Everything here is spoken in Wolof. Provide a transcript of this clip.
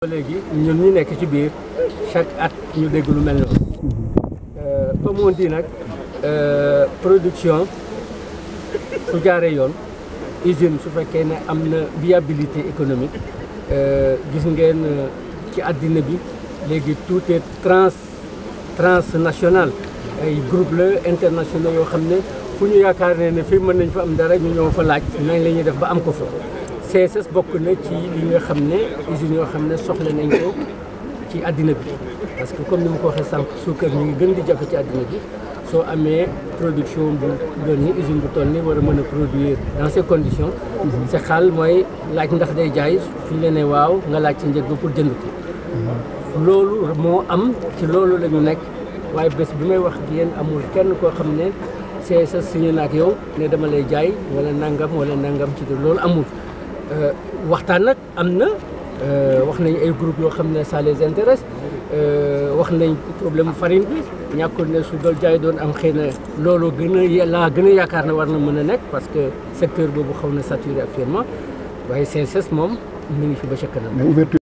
léegi ñun ñu nekk ci biir chaque at ñu dégg lu mel noonu comme on dit nag production su jaaree yoon usine su fekkee ne am na viabilité économique gis ngeen ci àddina bi léegi tout est trans transnational ay groupe la internationaux yoo xam ne fu ñu yaakaar ne ne fii mën nañ fa am dara ñu ñëw fa laaj nañ la ñuy def ba am ko fa CSS bokk na ci li nga xam ne usines yoo xam ne soxla nañ ko ci àddina bi parce que comme ni ma ko waxee sànq suukar ñu ngi gën di jafe ci àddina bi soo amee production bu doon ni usine bu toll ni war a mën a produire dans ces conditions si xaal mooy laaj ndax day jaay suñ la ne waaw nga laaj ci njëg ba pour jënd ko loolu moo am ci loolu la ñu nekk waaye bés bi may wax ak yéen amul kenn koo xam ne CSS signé na ak yow ne dama lay jaay wala nangam wala nangam ci loolu amul waxtaan nag am na wax nañ ay groupe yoo xam ne ça les intéresse wax nañ problème farine bi ñàkkul ne su dool jaay doon am xëy na loolu gën a laa gën a yaakaar ne war na mën a nekk parce que secteur boobu xaw na saturé actuellement waaye CSS moom mi ngi fi ba ca kanam